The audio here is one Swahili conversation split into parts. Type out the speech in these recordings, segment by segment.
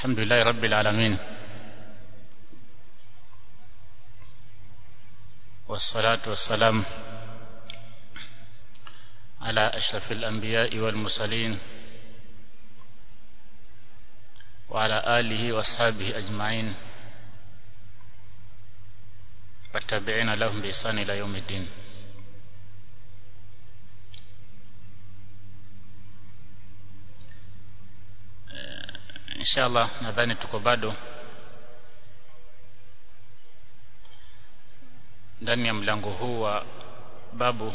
الحمد لله رب العالمين والصلاة والسلام على أشرف الأنبياء والمرسلين وعلى آله وأصحابه أجمعين والتابعين لهم بإحسان إلى يوم الدين inshallah nadhani tuko bado ndani ya mlango huu wa babu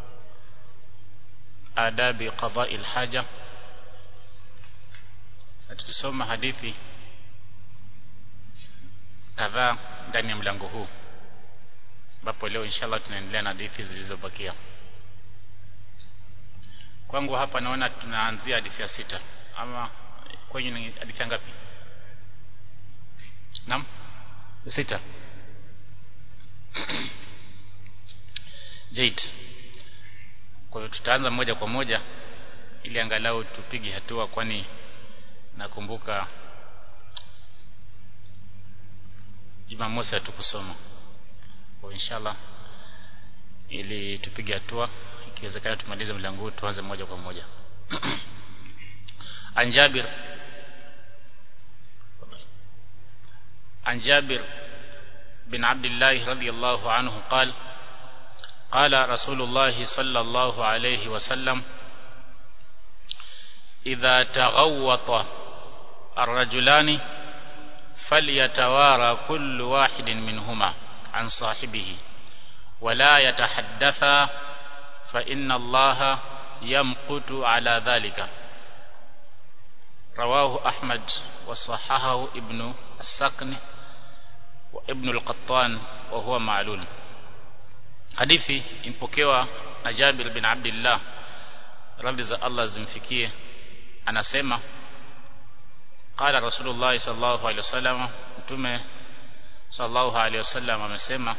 adabi qada'i haja tukisoma hadithi kadhaa ndani ya mlango huu ambapo leo inshallah tunaendelea na hadithi zilizobakia kwangu hapa naona tunaanzia hadithi ya sita ama kwenye ni hadithi ngapi naam sita Jade kwa hiyo tutaanza moja kwa moja ili angalau tupige hatua kwani nakumbuka Jumamosi hatukusoma kwa inshallah ili tupige hatua ikiwezekana tumalize mlango huu tuanze moja kwa moja عن جابر عن جابر بن عبد الله رضي الله عنه قال قال رسول الله صلى الله عليه وسلم إذا تغوط الرجلان فليتوارى كل واحد منهما عن صاحبه ولا يتحدثا فإن الله يمقت على ذلك رواه أحمد وصححه ابن السكن وابن القطان وهو معلول hadithi impokewa na Jabir bin Abdullah radhi za Allah zimfikie anasema qala Rasulullah sallallahu alaihi wasallam mtume sallallahu alaihi wasallam amesema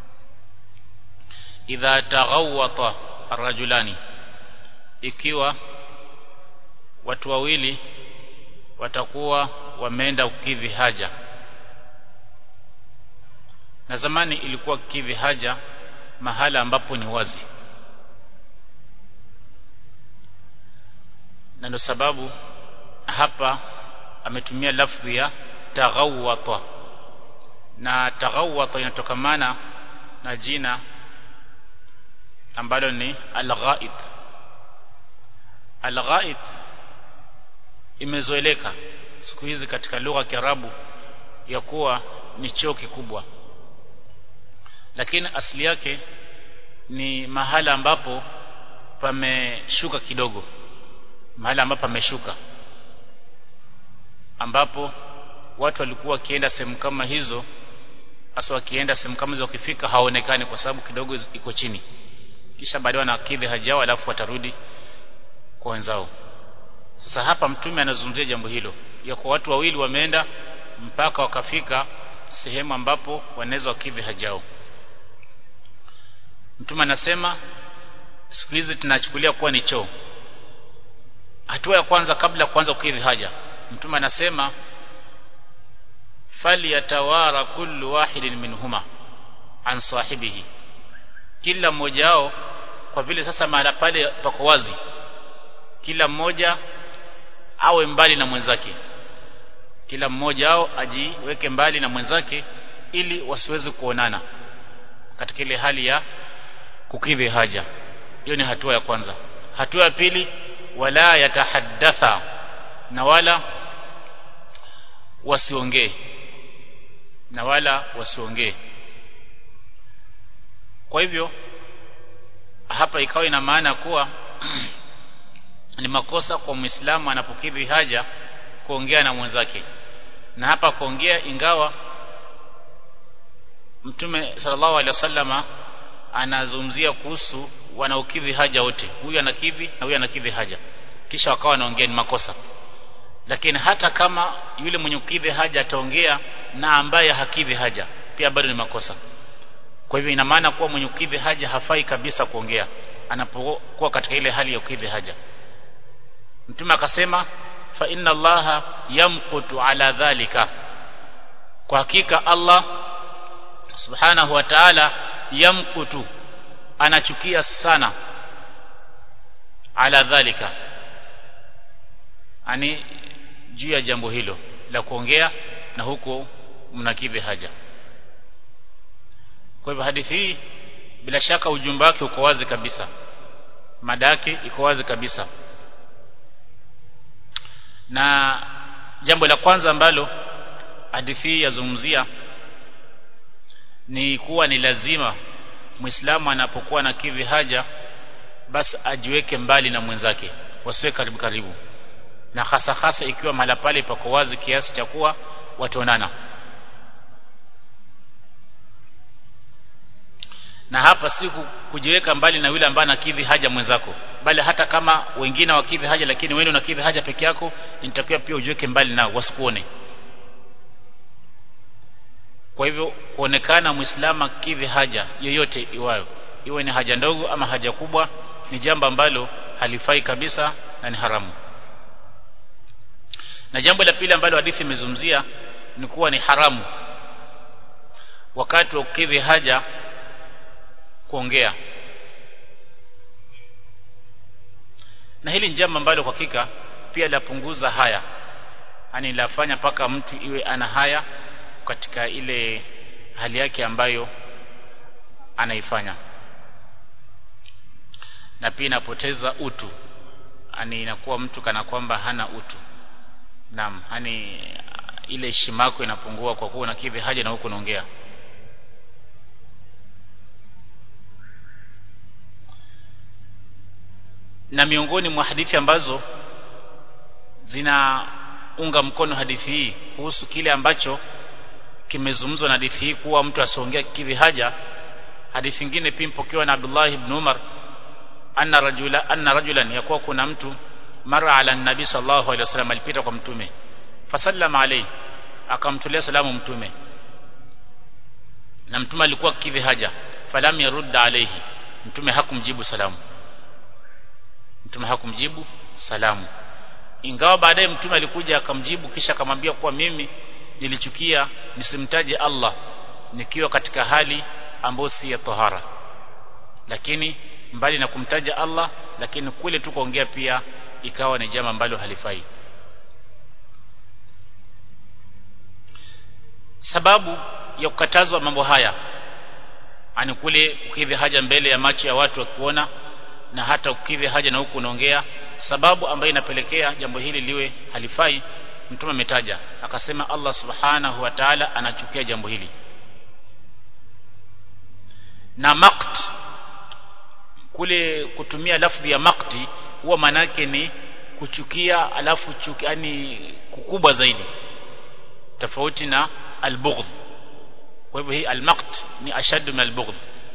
idha taghawwata arrajulani ikiwa watu wawili watakuwa wameenda kukidhi haja na zamani ilikuwa kukidhi haja mahala ambapo ni wazi na ndio sababu hapa ametumia lafdhi ya taghawwata na taghawwata inatokamana na jina ambalo ni al-ghaid al-ghaid imezoeleka siku hizi katika lugha ya Kiarabu ya kuwa ni choo kikubwa lakini asili yake ni mahala ambapo pameshuka kidogo mahala ambapo pameshuka ambapo watu walikuwa wakienda sehemu kama hizo hasa wakienda sehemu kama hizo wakifika haonekani kwa sababu kidogo iko chini kisha baadaye wanakidhi haja yao alafu watarudi kwa wenzao sasa hapa mtume anazungumzia jambo hilo ya kwa watu wawili wameenda mpaka wakafika sehemu ambapo wanaweza wakidhi haja yao mtume anasema siku hizi tunachukulia kuwa ni choo hatua ya kwanza kabla kuanza kukidhi haja mtume anasema fali yatawara kullu wahidin minhuma an sahibihi kila mmoja wao kwa vile sasa mahala pale pako wazi kila mmoja awe mbali na mwenzake kila mmoja wao ajiweke mbali na mwenzake ili wasiweze kuonana katika ile hali ya kukidhi haja hiyo ni hatua ya kwanza hatua ya pili wala yatahaddatha na wala wasiongee na wala wasiongee kwa hivyo hapa ikawa ina maana kuwa ni makosa kwa Muislamu anapokidhi haja kuongea na mwenzake na hapa kuongea ingawa Mtume sallallahu alaihi wasallama anazungumzia kuhusu wanaokidhi haja wote huyu anakidhi na huyu anakidhi haja kisha wakawa wanaongea ni makosa lakini hata kama yule mwenye kukidhi haja ataongea na ambaye hakidhi haja pia bado ni makosa kwa hivyo ina maana kuwa mwenye kukidhi haja hafai kabisa kuongea anapokuwa katika ile hali ya kukidhi haja mtume akasema fa inna allaha yamqutu ala dhalika kwa hakika Allah subhanahu wa ta'ala yamqutu anachukia sana ala dhalika ani juu ya jambo hilo la kuongea na huko mnakidhi haja kwa hivyo hadithi hii bila shaka ujumbe wake uko wazi kabisa mada yake iko wazi kabisa na jambo la kwanza ambalo hadithi hii yazungumzia ni kuwa ni lazima Muislamu anapokuwa na kidhi haja basi ajiweke mbali na mwenzake wasiwe karibu karibu na hasa hasa ikiwa mahala pale pako wazi kiasi cha kuwa wataonana na hapa si kujiweka mbali na yule ambaye anakidhi haja mwenzako bali hata kama wengine wakidhi haja lakini wewe unakidhi haja peke yako inatakiwa pia ujiweke mbali nao wasikuone kwa hivyo kuonekana muislamu akidhi haja yoyote iwayo iwe ni haja ndogo ama haja kubwa ni jambo ambalo halifai kabisa na ni haramu na jambo la pili ambalo hadithi imezungumzia ni kuwa ni haramu wakati wa kukidhi haja kuongea na hili ni jambo ambalo kwa hakika pia lapunguza haya yani lafanya paka mtu iwe ana haya katika ile hali yake ambayo anaifanya na pia inapoteza utu yani inakuwa mtu kana kwamba hana utu naam yani ile heshima yako inapungua kwa kuwa unakidhi haja na huko unaongea na miongoni mwa hadithi ambazo zinaunga mkono hadithi hii kuhusu kile ambacho kimezungumzwa na hadithi hii kuwa mtu asiongea kidhi haja hadithi nyingine pia mpokewa na Abdullah ibn Umar anna rajula anna rajulan yakuwa kuna mtu mara ala nabii sallallahu alaihi wasallam alipita kwa mtume fasallama alayhi akamtolea salamu mtume na mtume alikuwa kidhi haja falam yarudda alayhi mtume hakumjibu salamu mtume hakumjibu salamu ingawa baadaye mtume alikuja akamjibu kisha akamwambia kuwa mimi nilichukia nisimtaje Allah nikiwa katika hali ambayo si ya tahara lakini mbali na kumtaja Allah lakini kule tu kuongea pia ikawa ni jambo ambalo halifai sababu ya kukatazwa mambo haya ani kule kukidhi haja mbele ya macho ya watu wakiona na hata ukidhi haja na huku unaongea sababu ambayo inapelekea jambo hili liwe halifai mtume ametaja akasema Allah subhanahu wa ta'ala anachukia jambo hili na maqt kule kutumia lafdhi ya maqti huwa manake ni kuchukia alafu chuki yani kukubwa zaidi tofauti na albughdh kwa hivyo hii almaqt ni ashaddu min albughdh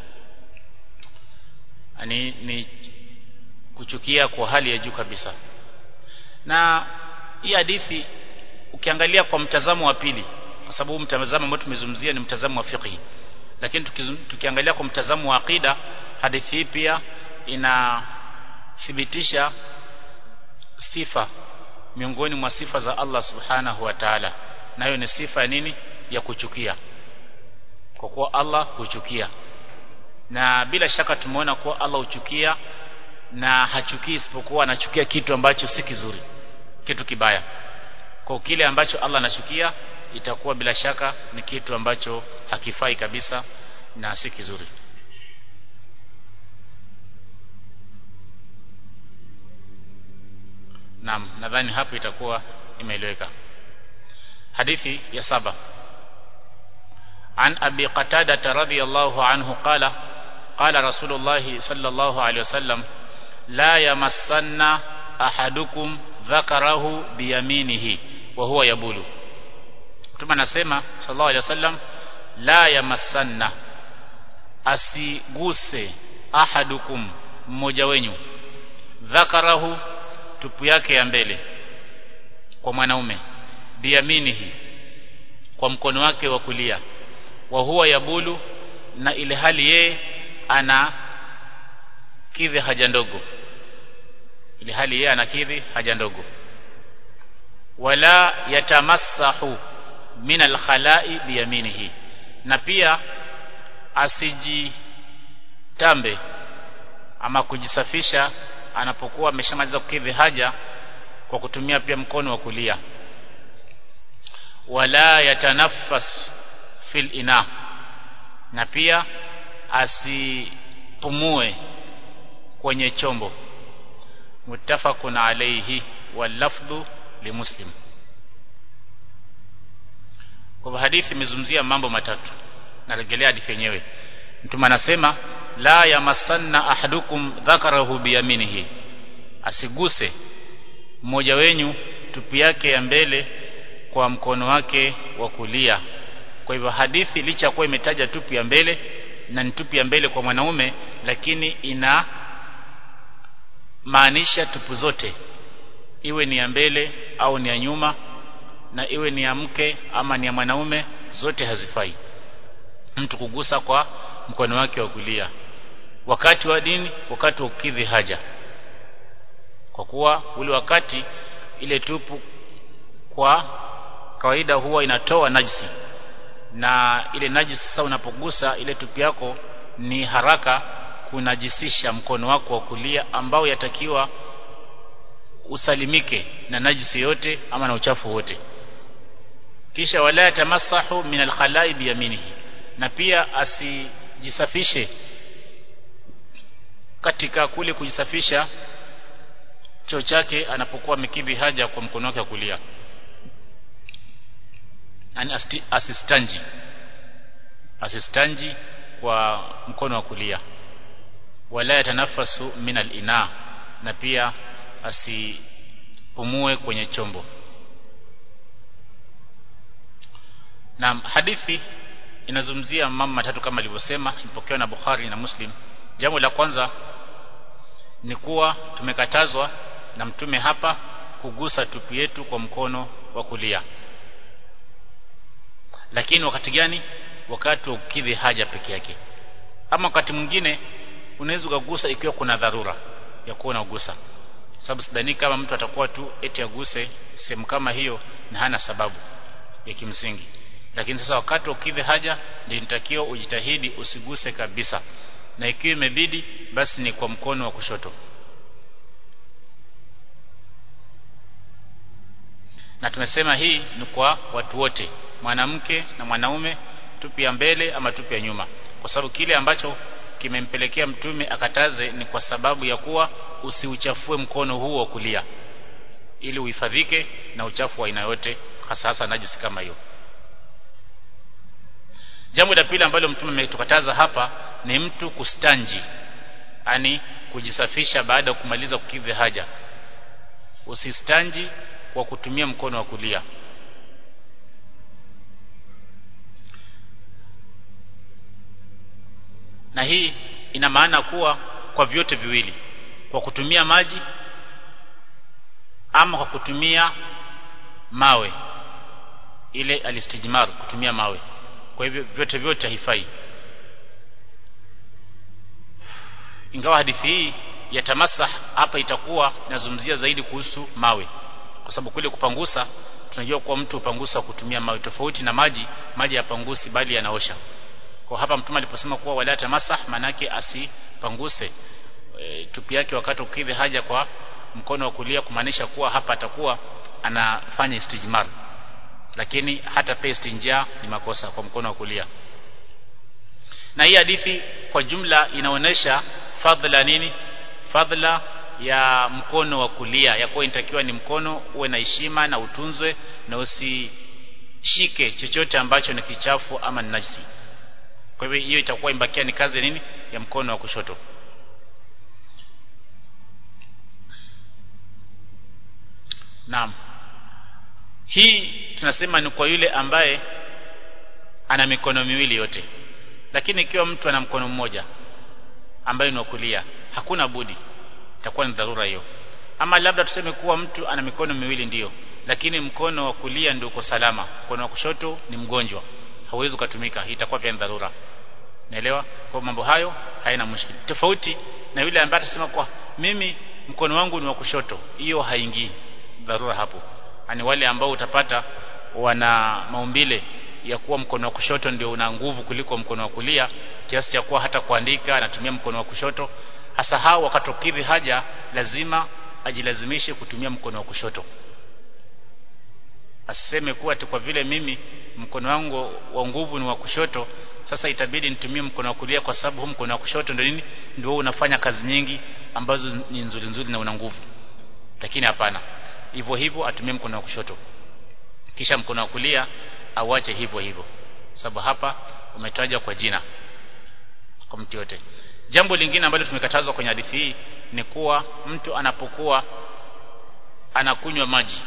yani ni kuchukia kwa hali ya juu kabisa na hii hadithi ukiangalia kwa mtazamo wa pili kwa sababu mtazamo ambao tumezungumzia ni mtazamo wa fiqh lakini tukiangalia kwa mtazamo wa aqida hadithi hii pia inathibitisha sifa miongoni mwa sifa za Allah subhanahu wa ta'ala nayo ni sifa ya nini ya kuchukia kwa kuwa Allah huchukia na bila shaka tumeona kuwa Allah huchukia na hachukii isipokuwa anachukia kitu ambacho si kizuri kitu kibaya kwa kile ambacho Allah anachukia itakuwa bila shaka ni kitu ambacho hakifai kabisa na si kizuri Naam nadhani hapo itakuwa imeeleweka hadithi ya saba عن أبي قتادة رضي الله عنه قال قال رسول الله صلى الله عليه وسلم لا يمسن أحدكم ذكره بيمينه وهو يبول ثم نسمع صلى الله عليه وسلم لا يمسن asiguse ahadukum mmoja wenyu dhakarahu tupu yake ya mbele kwa mwanaume biyaminihi kwa mkono wake wa kulia wa huwa yabulu na ile hali yeye ana kidhi haja ndogo ile hali yeye anakidhi haja ndogo wala yatamassahu min alkhala'i biyaminihi na pia asijitambe ama kujisafisha anapokuwa ameshamaliza kukidhi haja kwa kutumia pia mkono wa kulia wala yatanaffas fil ina na pia asipumue kwenye chombo muttafaqun alayhi wal lafdhu limuslim kwa hadithi imezungumzia mambo matatu narejelea hadithi yenyewe mtume anasema la yamassanna ahadukum dhakarahu biyaminihi asiguse mmoja wenyu tupi yake ya mbele kwa mkono wake wa kulia kwa hivyo hadithi licha kuwa imetaja tupi ya mbele na ni tupi ya mbele kwa mwanaume lakini ina maanisha tupu zote iwe ni ya mbele au ni ya nyuma na iwe ni ya mke ama ni ya mwanaume zote hazifai mtu kugusa kwa mkono wake wa kulia wakati wa dini wakati wa kukidhi haja kwa kuwa ule wakati ile tupu kwa kawaida huwa inatoa najisi na ile najisi sasa unapogusa ile tupi yako ni haraka kunajisisha mkono wako wa kulia ambao yatakiwa usalimike na najisi yote ama na uchafu wote kisha wala yatamassahu min alkhalai biyaminihi na pia asijisafishe katika kule kujisafisha choo chake anapokuwa amekidhi haja kwa mkono wake wa kulia yani asistanji asistanji kwa mkono wa kulia wala yatanafasu min alina na pia asipumue kwenye chombo na hadithi inazungumzia mambo matatu kama alivyosema ipokewa na Bukhari na Muslim jambo la kwanza ni kuwa tumekatazwa na mtume hapa kugusa tupu yetu kwa mkono wa kulia lakini wakati gani wakati wa kukidhi haja peke yake ama wakati mwingine unaweza kugusa ikiwa kuna dharura ya kuwa unagusa sababu sidhani kama mtu atakuwa tu eti aguse sehemu kama hiyo na hana sababu ya kimsingi lakini sasa wakati wa kukidhi haja ndio inatakiwa ujitahidi usiguse kabisa na ikiwa imebidi basi ni kwa mkono wa kushoto na tumesema hii ni kwa watu wote mwanamke na mwanaume tupi ya mbele ama tupi ya nyuma kwa sababu kile ambacho kimempelekea mtume akataze ni kwa sababu ya kuwa usiuchafue mkono huo wa kulia ili uhifadhike na uchafu wa aina yote hasa hasa najisi kama hiyo jambo la pili ambalo mtume ametukataza hapa ni mtu kustanji yani kujisafisha baada ya kumaliza kukidhi haja usistanji kwa kutumia mkono wa kulia na hii ina maana kuwa kwa vyote viwili kwa kutumia maji ama kwa kutumia mawe ile alistijmar kutumia mawe kwa hivyo vyote vyote haifai ingawa hadithi hii ya tamasah hapa itakuwa nazungumzia zaidi kuhusu mawe kwa sababu kule kupangusa tunajua kuwa mtu upangusa kutumia mawe tofauti na maji maji yapangusi bali yanaosha kwa hapa mtume aliposema kuwa wala tamasah manake asipanguse e, tupi yake wakati ukidhi haja kwa mkono wa kulia kumaanisha kuwa hapa atakuwa anafanya istijmar lakini hata pia istinja ni makosa kwa mkono wa kulia na hii hadithi kwa jumla inaonesha fadhila nini fadhila ya mkono wa kulia ya kuwa inatakiwa ni mkono uwe na heshima na utunzwe na usishike chochote ambacho ni kichafu ama ni najisi kwa hivyo hiyo itakuwa imbakia ni kazi nini ya mkono wa kushoto Naam hii tunasema ni kwa yule ambaye ana mikono miwili yote lakini ikiwa mtu ana mkono mmoja ambaye ni wa kulia hakuna budi itakuwa ni dharura hiyo ama labda tuseme kuwa mtu ana mikono miwili ndiyo lakini mkono wa kulia ndio uko salama mkono wa kushoto ni mgonjwa hauwezi kutumika itakuwa pia ni dharura naelewa kwa mambo hayo haina mushkili tofauti na yule ambaye atasema kwa mimi mkono wangu ni wa kushoto hiyo haingii dharura hapo ani wale ambao utapata wana maumbile ya kuwa mkono wa kushoto ndio una nguvu kuliko mkono wa kulia kiasi cha kuwa hata kuandika anatumia mkono wa kushoto hasa hao wakatokidhi haja lazima ajilazimishe kutumia mkono wa kushoto asiseme kuwa kwa vile mimi mkono wangu wa nguvu ni wa kushoto sasa itabidi nitumie mkono wa kulia kwa sababu huu mkono wa kushoto ndio nini ndio unafanya kazi nyingi ambazo ni nzuri nzuri na una nguvu lakini hapana hivyo hivyo atumie mkono wa kushoto kisha mkono wa kulia auache hivyo hivyo sababu hapa umetaja kwa jina kwa mtu yote jambo lingine ambalo tumekatazwa kwenye hadithi hii ni kuwa mtu anapokuwa anakunywa maji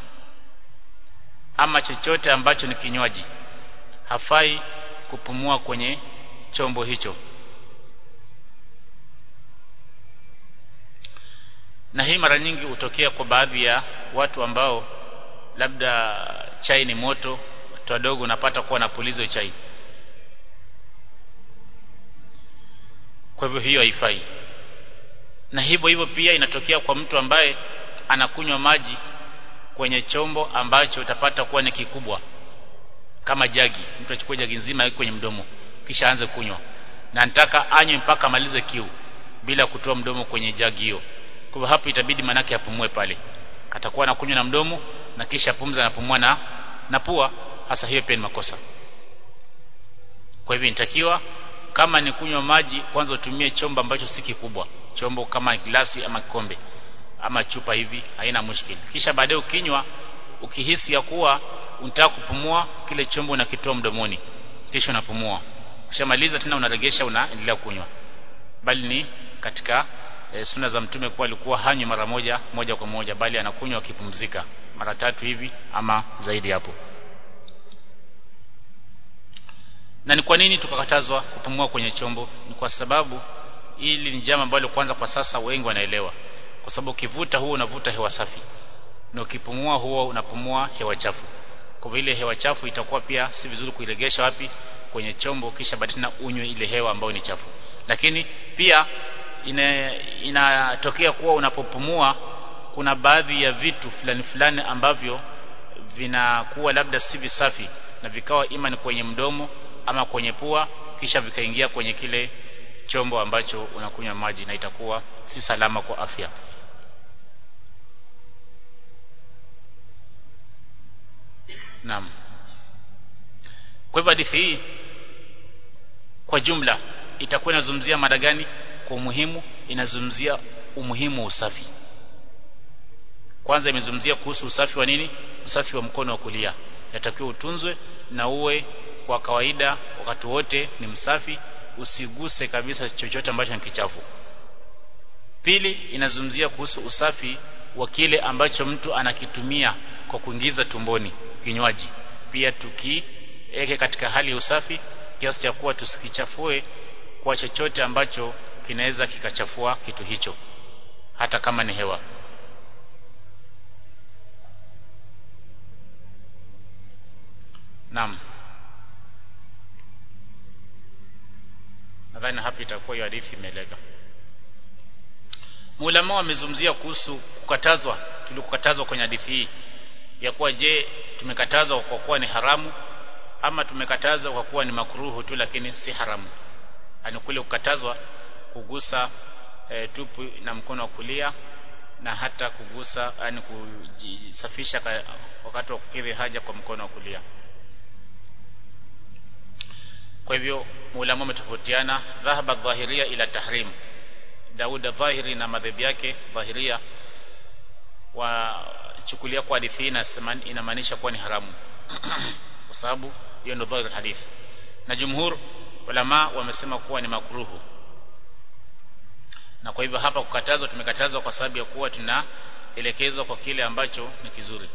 ama chochote ambacho ni kinywaji hafai kupumua kwenye chombo hicho na hii mara nyingi hutokea kwa baadhi ya watu ambao labda chai ni moto watu wadogo unapata kuwa na pulizo chai kwa hivyo hiyo haifai na hivyo hivyo pia inatokea kwa mtu ambaye anakunywa maji kwenye chombo ambacho utapata kuwa ni kikubwa kama jagi mtu achukue jagi nzima kwenye mdomo kisha aanze kunywa na nataka anywe mpaka amalize kiu bila kutoa mdomo kwenye jagi hiyo kwa hivyo hapo itabidi manake apumue pale atakuwa anakunywa na mdomo na kisha pumza anapumua na na pua hasa hiyo pia ni makosa kwa hivyo inatakiwa kama ni kunywa maji kwanza utumie chombo ambacho si kikubwa chombo kama glasi ama kikombe ama chupa hivi haina mushkili kisha baadaye ukinywa ukihisi ya kuwa unataka kupumua kile chombo unakitoa mdomoni kisha unapumua ukishamaliza tena unaregesha unaendelea kunywa bali ni katika e, suna za mtume kuwa alikuwa hanywi mara moja moja kwa moja bali anakunywa akipumzika mara tatu hivi ama zaidi hapo na ni kwa nini tukakatazwa kupumua kwenye chombo ni kwa sababu ili ni jambo ambalo kwanza kwa sasa wengi wanaelewa kwa sababu ukivuta huo unavuta hewa safi na ukipumua huo unapumua hewa chafu kwa vile hewa chafu itakuwa pia si vizuri kuiregesha wapi kwenye chombo kisha baadaye na unywe ile hewa ambayo ni chafu lakini pia inatokea ina kuwa unapopumua kuna baadhi ya vitu fulani fulani ambavyo vinakuwa labda si visafi na vikawa ima ni kwenye mdomo ama kwenye pua kisha vikaingia kwenye kile chombo ambacho unakunywa maji na itakuwa si salama kwa afya Naam. Kwa hivyo hadithi hii kwa jumla itakuwa inazungumzia mada gani? Kwa umuhimu inazungumzia umuhimu wa usafi. Kwanza imezungumzia kuhusu usafi wa nini? Usafi wa mkono wa kulia. Yatakiwa utunzwe na uwe kwa kawaida wakati wote ni msafi, usiguse kabisa chochote ambacho ni kichafu. Pili inazungumzia kuhusu usafi wa kile ambacho mtu anakitumia kwa kuingiza tumboni kinywaji pia tukiweke katika hali ya usafi kiasi cha kuwa tusikichafue kwa chochote ambacho kinaweza kikachafua kitu hicho hata kama ni hewa Naam Nadhani hapa itakuwa hiyo hadithi imeeleka Mulama wamezungumzia kuhusu kukatazwa tulikukatazwa kwenye hadithi hii ya kuwa je tumekatazwa kwa kuwa ni haramu ama tumekatazwa kwa kuwa ni makruhu tu lakini si haramu ani kule kukatazwa kugusa e, tupu na mkono wa kulia na hata kugusa yani kujisafisha wakati wa kukidhi haja kwa mkono wa kulia kwa hivyo maulama wametofautiana dhahaba dhahiria ila tahrim Dauda dhahiri na madhehebu yake dhahiria wachukulia kwa hadithi hii inamaanisha kuwa ni haramu kwa sababu hiyo ndio dhahiri hadithi na jumhur ulama wamesema kuwa ni makruhu na kwa hivyo hapa kukatazwa tumekatazwa kwa sababu ya kuwa tunaelekezwa kwa kile ambacho ni kizuri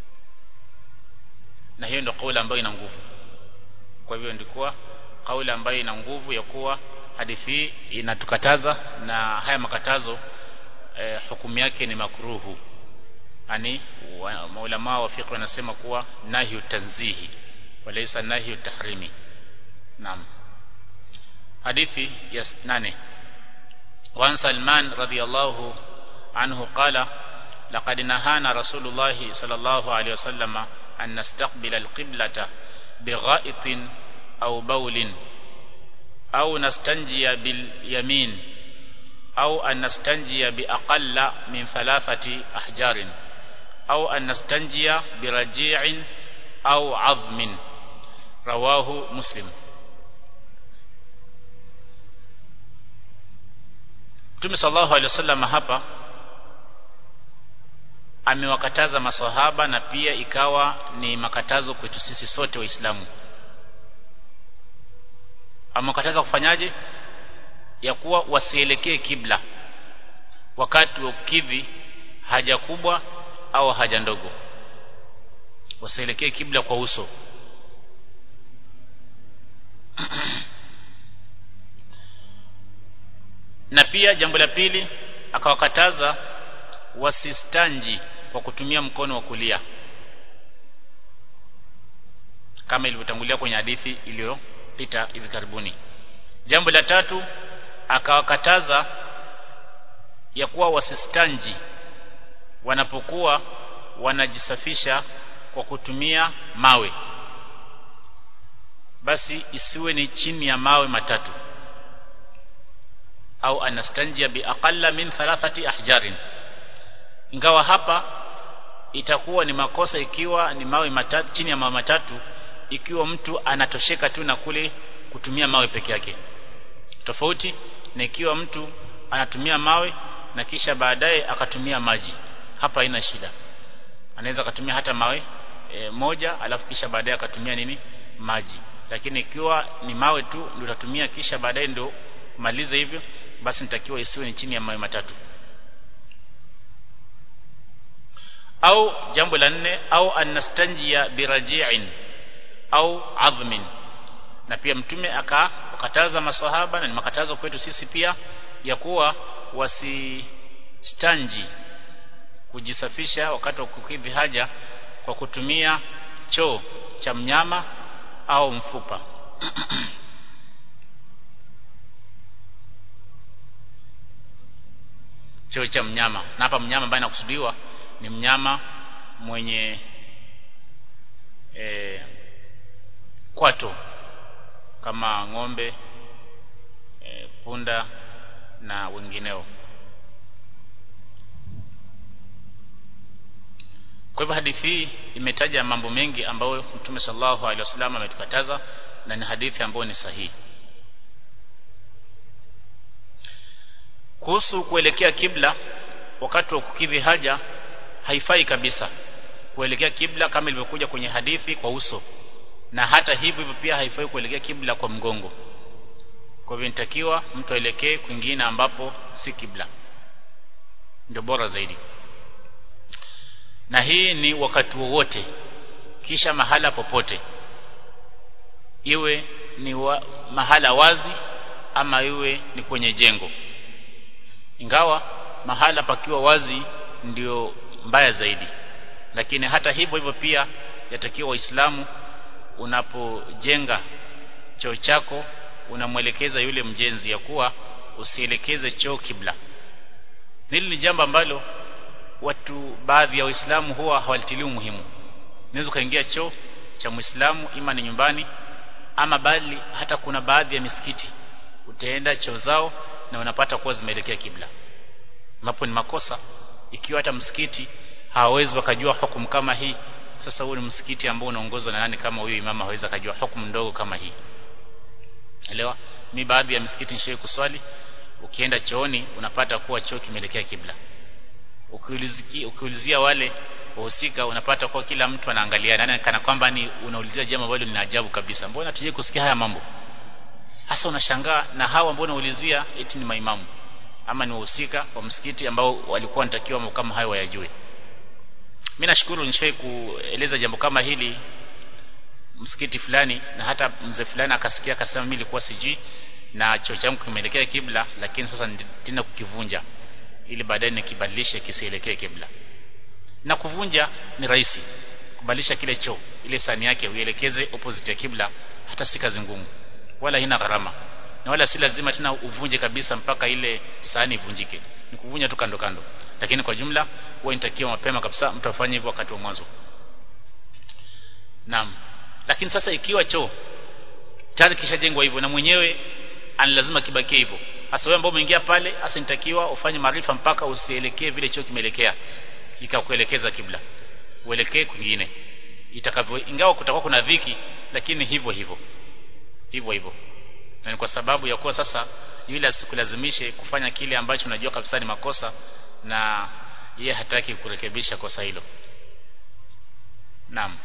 na hiyo ndio kauli ambayo ina nguvu kwa hivyo ndikuwa kauli ambayo ina nguvu ya kuwa hadithi hii inatukataza na haya makatazo eh, hukumu yake ni makruhu yani maulama wa fiqh wanasema kuwa nahyu tanzihi walaysa nahyu tahrimi naam hadithi ya nane وعن سلمان رضي الله عنه قال laqad nahana rasulullah sallallahu alaihi wasallama an nastaqbila alqiblata bighaitin au baulin au nastanjia bil yamin au an nastanjia bi aqalla min thalathati ahjarin au an nastanjia bi raji'in au 'azmin rawahu muslim Mtume sallallahu alaihi wasallam hapa amewakataza maswahaba na pia ikawa ni makatazo kwetu sisi sote waislamu amewakataza kufanyaje ya kuwa wasielekee kibla wakati wa kukidhi haja kubwa au haja ndogo wasielekee kibla kwa uso na pia jambo la pili akawakataza wasistanji kwa kutumia mkono wa kulia kama ilivyotangulia kwenye hadithi iliyopita hivi karibuni jambo la tatu akawakataza ya kuwa wasistanji wanapokuwa wanajisafisha kwa kutumia mawe basi isiwe ni chini ya mawe matatu au anastanjia biaqalla min thalathati ahjarin ingawa hapa itakuwa ni makosa ikiwa ni mawe matatu chini ya mawe matatu ikiwa mtu anatosheka tu na kule kutumia mawe peke yake tofauti na ikiwa mtu anatumia mawe na kisha baadaye akatumia maji hapa haina shida anaweza akatumia hata mawe e, moja alafu kisha baadaye akatumia nini maji lakini ikiwa ni mawe tu ndio utatumia kisha baadaye ndio malize hivyo basi nitakiwa isiwe ni chini ya mawe matatu au jambo la nne au anastanjia biraji'in au adhmin na pia mtume akakataza maswahaba na ni makatazo kwetu sisi pia ya kuwa wasistanji kujisafisha wakati wa kukidhi haja kwa kutumia choo cha mnyama au mfupa choo cha mnyama na hapa mnyama ambaye anakusudiwa ni mnyama mwenye e, kwato kama ng'ombe e, punda na wengineo kwa hivyo hadithi hii imetaja mambo mengi ambayo Mtume sallallahu alaihi wasallam ametukataza na ni hadithi ambayo ni sahihi kuhusu kuelekea kibla wakati wa kukidhi haja haifai kabisa kuelekea kibla kama ilivyokuja kwenye hadithi kwa uso na hata hivyo hivyo pia haifai kuelekea kibla kwa mgongo kwa hivyo inatakiwa mtu aelekee kwingine ambapo si kibla ndio bora zaidi na hii ni wakati wowote kisha mahala popote iwe ni wa, mahala wazi ama iwe ni kwenye jengo ingawa mahala pakiwa wazi ndio mbaya zaidi lakini hata hivyo hivyo pia yatakiwa waislamu unapojenga choo chako unamwelekeza yule mjenzi ya kuwa usielekeze choo kibla hili ni jambo ambalo watu baadhi ya waislamu huwa hawalitilii muhimu unaweza ukaingia choo cha muislamu ima ni nyumbani ama bali hata kuna baadhi ya misikiti utaenda choo zao na unapata kuwa zimeelekea kibla ambapo ni makosa ikiwa hata msikiti hawawezi wakajua hukumu kama hii sasa huu ni msikiti ambao unaongozwa na nani kama huyo imama hawezi akajua hukumu ndogo kama hii elewa mi baadhi ya misikiti nishawahi kuswali ukienda chooni unapata kuwa choo kimeelekea kibla ukiulizia, ukiulizia wale wahusika unapata kuwa kila mtu anaangalia nani kana kwamba ni unaulizia jambo ambalo lina ajabu kabisa mbona tuje kusikia haya mambo hasa unashangaa na hawa ambao unaulizia eti ni maimamu ama ni wahusika wa msikiti ambao walikuwa wanatakiwa mambo kama hayo wayajue mimi nashukuru nishawahi kueleza jambo kama hili msikiti fulani na hata mzee fulani akasikia akasema mimi nilikuwa sijui na choo changu kimeelekea kibla lakini sasa tena kukivunja ili baadaye nikibadilishe kisielekee kibla na kuvunja ni rahisi kubadilisha kile choo ile sani yake uielekeze opposite ya kibla hata si kazi ngumu wala haina gharama na wala si lazima tena uvunje kabisa mpaka ile sahani ivunjike ni kuvunja tu kando kando lakini kwa jumla huwa inatakiwa mapema kabisa mtu afanye hivyo wakati wa mwanzo naam lakini sasa ikiwa choo tayari kishajengwa hivyo na mwenyewe ani lazima kibakie hivyo hasa wewe ambao umeingia pale hasa nitakiwa ufanye maarifa mpaka usielekee vile choo kimeelekea ikakuelekeza kibla uelekee kwingine itakavyo ingawa kutakuwa kuna dhiki lakini hivyo hivyo hivyo hivyo na ni kwa sababu ya kuwa sasa yule asikulazimishe kufanya kile ambacho unajua kabisa ni makosa na yeye hataki kurekebisha kosa hilo naam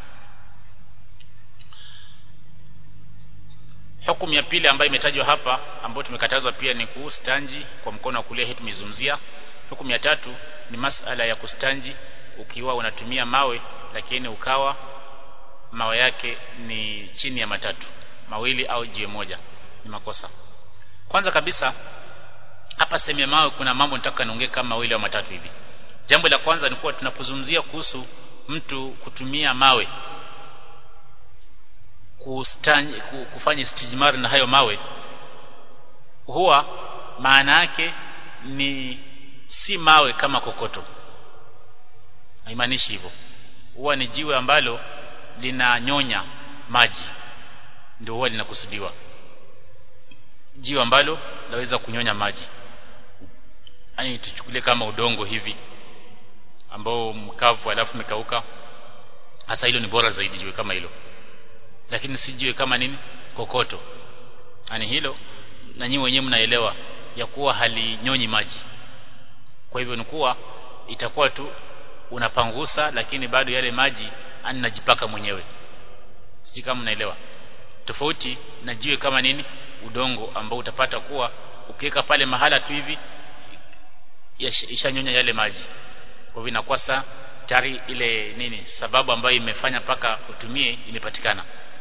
hukumu ya pili ambayo imetajwa hapa ambayo tumekatazwa pia ni kustanji kwa mkono wa kulia hii tumezungumzia hukumu ya tatu ni masala ya kustanji ukiwa unatumia mawe lakini ukawa mawe yake ni chini ya matatu mawili au jiwe moja ni makosa kwanza kabisa hapa sehemu ya mawe kuna mambo nataka niongee kama mawili au matatu hivi jambo la kwanza ni kuwa tunapozungumzia kuhusu mtu kutumia mawe kustanyi, kufanya istijmar na hayo mawe huwa maana yake ni si mawe kama kokoto haimaanishi hivyo huwa ni jiwe ambalo linanyonya maji ndio huwa linakusudiwa jiwe ambalo laweza kunyonya maji yani tuchukulie kama udongo hivi ambao mkavu alafu umekauka hasa hilo ni bora zaidi jiwe kama hilo lakini si jiwe kama nini kokoto yani hilo na nyinyi wenyewe mnaelewa ya kuwa halinyonyi maji kwa hivyo ni kuwa itakuwa tu unapangusa lakini bado yale maji anajipaka mwenyewe sijui kama mnaelewa tofauti na jiwe kama nini udongo ambao utapata kuwa ukiweka pale mahala tu hivi ishanyonya yale maji kwa hivyo inakuwa saa tayari ile nini sababu ambayo imefanya paka utumie imepatikana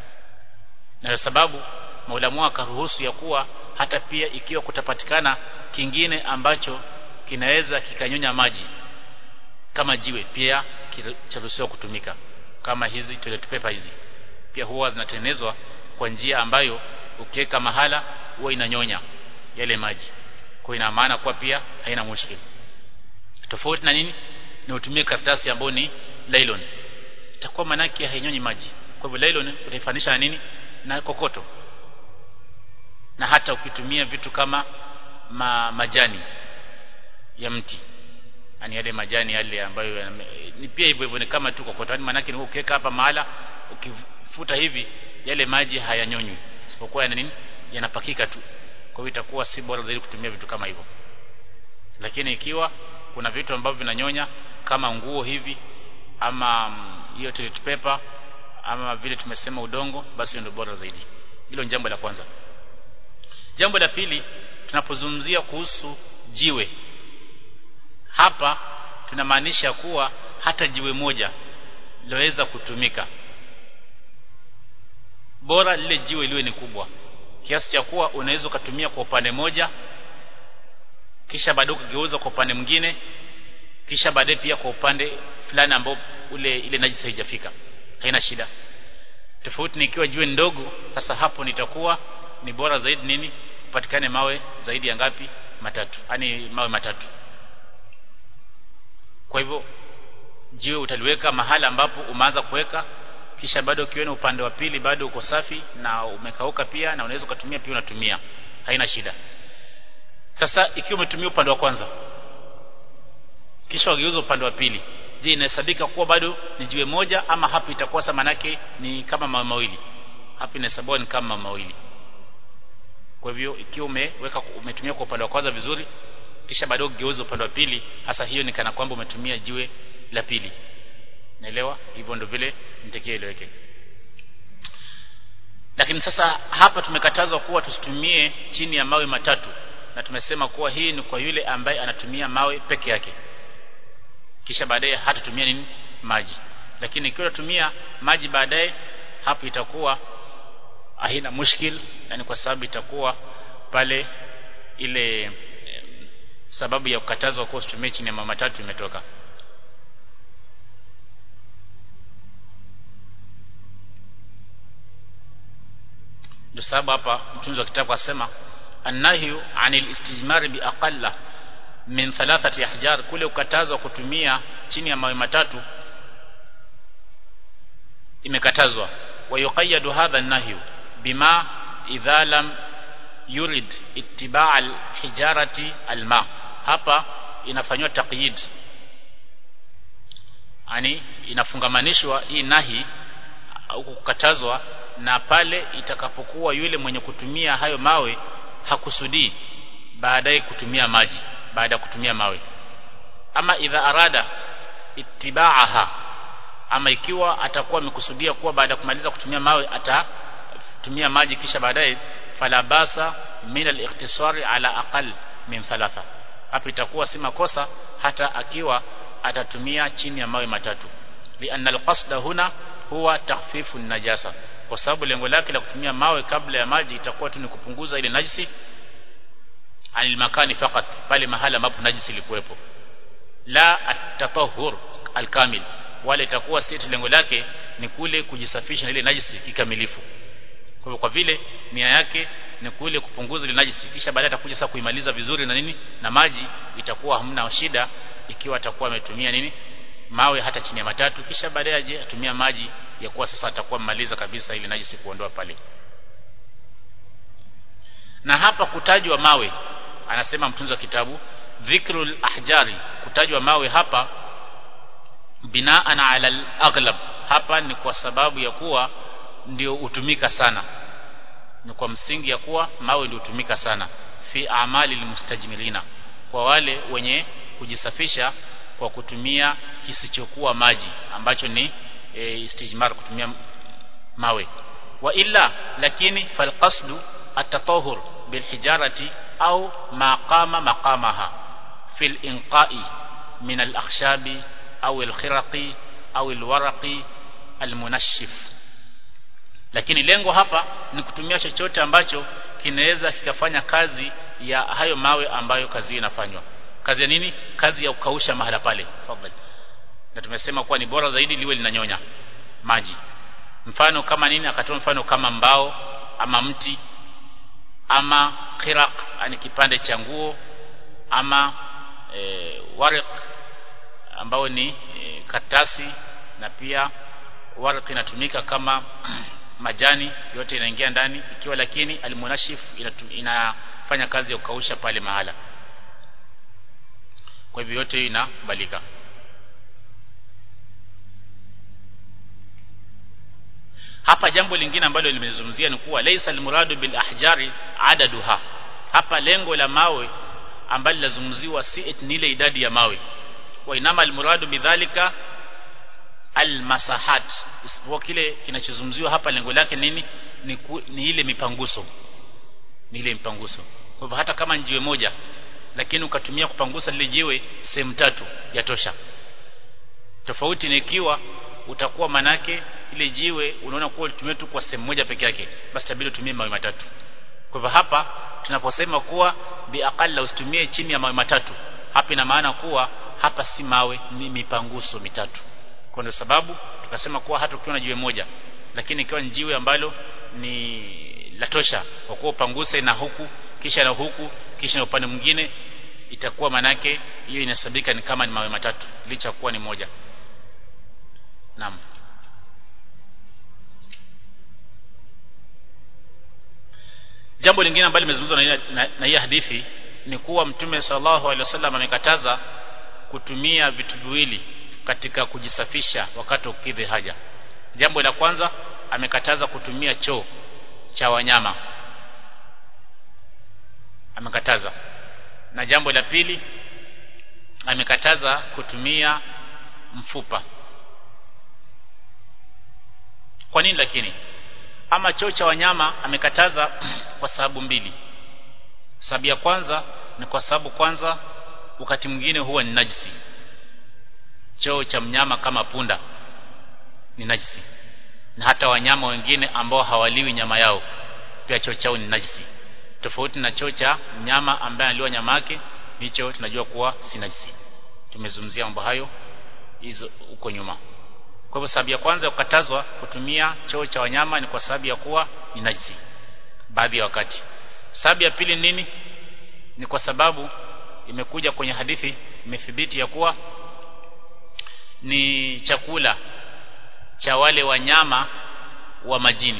na sababu maulamu akaruhusu ya kuwa hata pia ikiwa kutapatikana kingine ambacho kinaweza kikanyonya maji kama jiwe pia charuhusiwa kutumika kama hizi toilet paper hizi pia huwa zinatengenezwa kwa njia ambayo ukiweka mahala huwa inanyonya yale maji kwa ina maana kuwa pia haina mushkil tofauti na nini ni utumie karatasi ambayo ni nylon itakuwa manake hainyonyi maji kwa hivyo nylon utaifanisha na nini na kokoto na hata ukitumia vitu kama ma, majani ya mti yani yale majani yale ambayo ni pia hivyo hivyo ni kama tu kokoto yani manake ni ukiweka hapa mahala ukifuta hivi yale maji hayanyonywi isipokuwa yana nini yanapakika tu kwa hiyo itakuwa si bora zaidi kutumia vitu kama hivyo lakini ikiwa kuna vitu ambavyo vinanyonya kama nguo hivi ama hiyo toilet paper ama vile tumesema udongo basi ndio bora zaidi hilo ni jambo la kwanza jambo la pili tunapozungumzia kuhusu jiwe hapa tunamaanisha kuwa hata jiwe moja laweza kutumika bora lile jiwe liwe ni kubwa kiasi cha kuwa unaweza ukatumia kwa upande moja kisha baadaye ukigeuza kwa upande mwingine kisha baadaye pia kwa upande fulani ambao ule ile najisi haijafika haina shida tofauti nikiwa jiwe ndogo sasa hapo nitakuwa ni bora zaidi nini upatikane mawe zaidi ya ngapi matatu yani mawe matatu kwa hivyo jiwe utaliweka mahala ambapo umeanza kuweka kisha bado ukiona upande wa pili bado uko safi na umekauka pia na unaweza ukatumia pia unatumia haina shida sasa ikiwa umetumia upande wa kwanza kisha wageuza upande wa pili je inahesabika kuwa bado ni jiwe moja ama hapo itakuwa sa manake ni kama mawe mawili hapo inahesabiwa ni kama mawili kwa hivyo ikiwa umeweka umetumia kwa upande wa kwanza vizuri kisha baadaye ugeuze upande wa pili hasa hiyo ni kana kwamba umetumia jiwe la pili naelewa hivyo ndio vile nitakie ileweke lakini sasa hapa tumekatazwa kuwa tusitumie chini ya mawe matatu na tumesema kuwa hii ni kwa yule ambaye anatumia mawe peke yake kisha baadaye hatatumia nini maji lakini ikiwa utatumia maji baadaye hapo itakuwa haina mushkil yani kwa sababu itakuwa pale ile sababu ya kukatazwa kuwa usitumie chini ya mawe matatu imetoka ndio sababu hapa mtunzi wa kitabu asema annahyu anil istijmar bi aqalla min thalathati ahjar kule ukatazwa kutumia chini ya mawe matatu imekatazwa wa yuqayyadu hadha an-nahyu bima idha lam yurid ittiba' al-hijarati al-ma hapa inafanywa taqyid yani inafungamanishwa hii nahi au kukatazwa na pale itakapokuwa yule mwenye kutumia hayo mawe hakusudii baadaye kutumia maji baada ya kutumia mawe ama idha arada ittibaaha ama ikiwa atakuwa amekusudia kuwa baada ya kumaliza kutumia mawe atatumia maji kisha baadaye fala basa min al-ikhtisari ala aqal min thalatha hapo itakuwa si makosa hata akiwa atatumia chini ya mawe matatu lianna al-qasda huna huwa takhfifu najasa kwa sababu lengo lake la kutumia mawe kabla ya maji itakuwa tu ni kupunguza ile najisi anil makani fakat pale mahala ambapo najisi ilikuwepo la at-tatahhur al-kamil wala itakuwa si lengo lake ni kule kujisafisha na ile najisi kikamilifu kwa hivyo kwa vile nia yake ni kule kupunguza ile najisi kisha baadaye atakuja sasa kuimaliza vizuri na nini na maji itakuwa hamna shida ikiwa atakuwa ametumia nini mawe hata chini ya matatu kisha baadaye aje atumia maji ya kuwa sasa atakuwa mmaliza kabisa ile najisi kuondoa pale na hapa kutajwa mawe anasema mtunzi wa kitabu dhikrul ahjari kutajwa mawe hapa binaan ala al-aghlab hapa ni kwa sababu ya kuwa ndio hutumika sana ni kwa msingi ya kuwa mawe ndio hutumika sana fi amali almustajmilina kwa wale wenye kujisafisha kwa kutumia kisichokuwa maji ambacho ni e, istijmar kutumia mawe wa illa lakini falqasdu at-tatahhur bilhijarati au ma qama maqamaha fil inqa'i min al-akhshabi au al-khiraqi au al-waraqi al-munashif lakini lengo hapa ni kutumia chochote ambacho kinaweza kikafanya kazi ya hayo mawe ambayo kazi inafanywa kazi ya nini kazi ya kukausha mahala pale fadhali na tumesema kuwa ni bora zaidi liwe linanyonya maji mfano kama nini akatoa mfano kama mbao ama mti ama khiraq ani kipande cha nguo ama e, warq ambao ni e, katasi na pia warq inatumika kama majani yote inaingia ndani ikiwa lakini almunashif inafanya kazi ya kukausha pale mahala kwa hivyo yote hiyo inakubalika hapa jambo lingine ambalo limezungumzia ni kuwa laysa almuradu bil ahjari adaduha hapa lengo la mawe ambalo lazungumziwa si ni ile idadi ya mawe wa inama almuradu bidhalika almasahat isipokuwa kile kinachozungumziwa hapa lengo lake nini ni, ku, ni ile mipanguso ni ile mipanguso kwa hivyo hata kama njiwe moja lakini ukatumia kupangusa lile jiwe sehemu tatu yatosha tofauti ni ikiwa utakuwa manake ile jiwe unaona kuwa ulitumia tu kwa sehemu moja peke yake basi tabidi utumie mawe matatu kwa hivyo hapa tunaposema kuwa biaqalla usitumie chini ya mawe matatu hapa ina maana kuwa hapa si mawe ni mipanguso mitatu kwa ndio sababu tukasema kuwa hata ukiwa na jiwe moja lakini ikiwa ni jiwe ambalo ni latosha kwa kuwa upanguse na huku kisha na huku kisha na upande mwingine itakuwa manake hiyo inasabika ni kama ni mawe matatu licha kuwa ni moja naam jambo lingine ambalo limezungumzwa na, na, na hii hadithi ni kuwa mtume sallallahu alaihi wasallam amekataza kutumia vitu viwili katika kujisafisha wakati ukidhi haja jambo la kwanza amekataza kutumia choo cha wanyama amekataza na jambo la pili amekataza kutumia mfupa kwa nini lakini ama choo cha wanyama amekataza kwa sababu mbili sababu ya kwanza ni kwa sababu kwanza wakati mwingine huwa ni najisi choo cha mnyama kama punda ni najisi na hata wanyama wengine ambao hawaliwi nyama yao pia choo chao ni najisi tofauti na choo cha mnyama ambaye analiwa nyama yake hicho tunajua kuwa si najisi tumezungumzia mambo hayo hizo huko nyuma kwa hivyo sababu ya kwanza ya kukatazwa kutumia choo cha wanyama ni kwa sababu ya kuwa ni najisi baadhi ya wakati sababu ya pili nini ni kwa sababu imekuja kwenye hadithi imethibiti ya kuwa ni chakula cha wale wanyama wa majini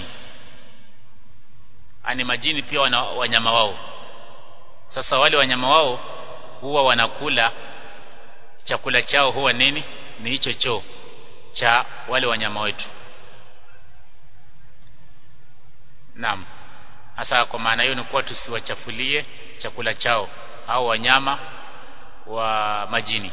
ani majini pia wana wanyama wao sasa wale wanyama wao huwa wanakula chakula chao huwa nini ni hicho choo cha wale wanyama wetu naam hasa kwa maana hiyo ni kuwa tusiwachafulie chakula chao au wanyama wa majini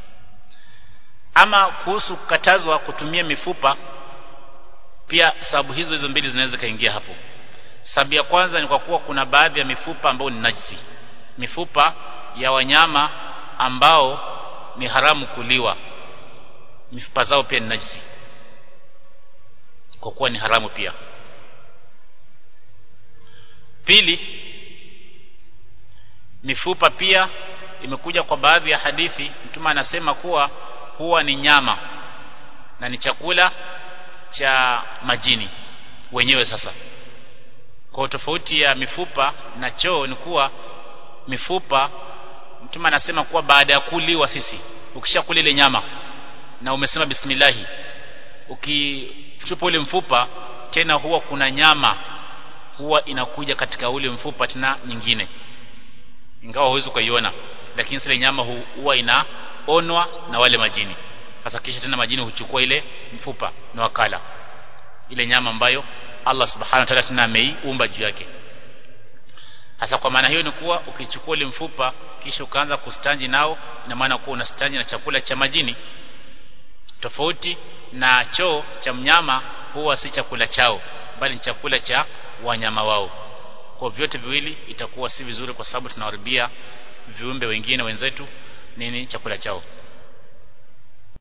ama kuhusu kukatazwa kutumia mifupa pia sababu hizo hizo mbili zinaweza kaingia hapo sababu ya kwanza ni kwa kuwa kuna baadhi ya mifupa ambayo ni najisi mifupa ya wanyama ambao ni haramu kuliwa mifupa zao pia ni najisi kwa kuwa ni haramu pia pili mifupa pia imekuja kwa baadhi ya hadithi mtume anasema kuwa huwa ni nyama na ni chakula cha majini wenyewe sasa kwa tofauti ya mifupa na choo ni kuwa mifupa mtume anasema kuwa baada ya kuliwa sisi ukishakula ile nyama na umesema bismillahi ukichupa ule mfupa tena huwa kuna nyama huwa inakuja katika ule mfupa tena nyingine ingawa huwezi kuiona lakini ile nyama huwa inaonwa na wale majini sasa kisha tena majini huchukua ile mfupa na wakala ile nyama ambayo Allah subhanahu wa ta'ala tena ameiumba juu yake hasa kwa maana hiyo ni kuwa ukichukua ile mfupa kisha ukaanza kustanji nao ina maana kuwa unastanji na chakula cha majini tofauti na choo cha mnyama huwa si chakula chao bali ni chakula cha wanyama wao kwa vyote viwili itakuwa si vizuri kwa sababu tunawaribia viumbe wengine wenzetu nini chakula chao